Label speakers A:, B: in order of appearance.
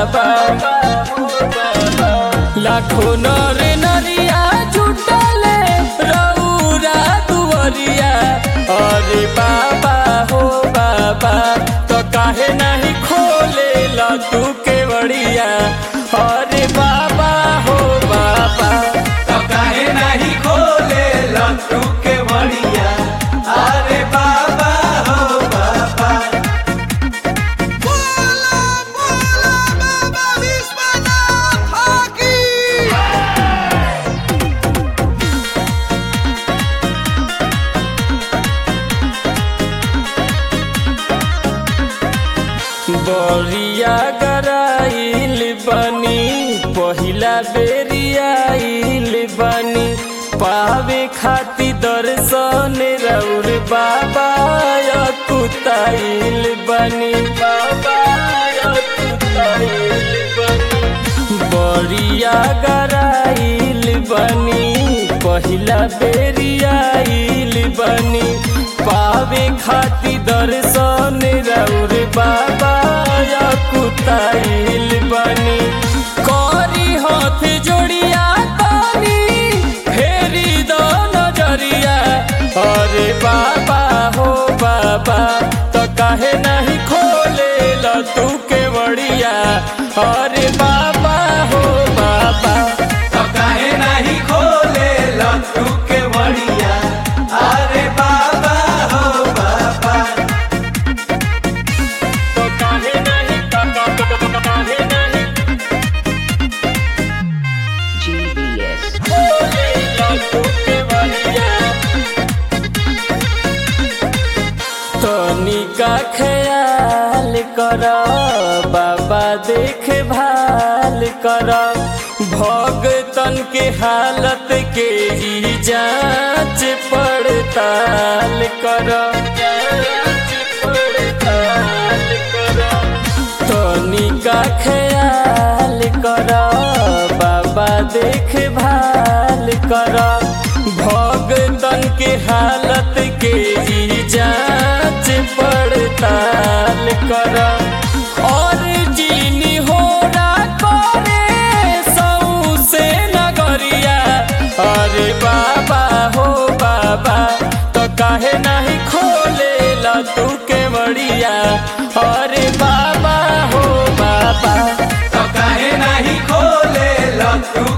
A: बाबा लाखों नर नरिया जुटले रौरा दुवरिया अरे बाबा हो बाबा तो काहे नहीं खोले ला तू के बड़िया अरे बाबा हो बाबा
B: तो काहे नहीं खोले लट्टू के बढ़िया अरे बाबा हो बाबा
C: बोला बोला बाबा विश्वनाथ की
A: बरिया गराइल बनी पहिला बेरियाइल बनी पावे खाती दर्शन रौर बाबा कुताइल बनी बाबा कुताइल बनी बरिया गराइल बनी पहिला बेरियाइल बनी पावे खाती दर्शन रौर बाबा कुताइल बनी करी हाथ जोड़िया तानी फेरी दो नजरिया अरे बाबा हो बाबा तो काहे नहीं खोले ल तू के बड़िया अरे बाबा हो बाबा
B: तो काहे नहीं खोले लट्टू के बढ़िया अरे बाबा हो बाबा
A: तो काहे नहीं काहे नहीं
D: GBS.
A: खोले ल तू के बड़िया तनिका ख्याल कर बाबा देख भाल कर भगतन के हालत के ही जांच पड़ताल कर तनिका ख्याल कर बाबा देख भाल कर भगतन के हालत के ही जांच पड़ताल कर और जीनी हो करे सऊ से नगरिया अरे बाबा हो बाबा तो काहे नहीं खोले ला तू के बड़िया अरे बाबा हो बाबा
B: तो काहे नहीं खोले लट्टू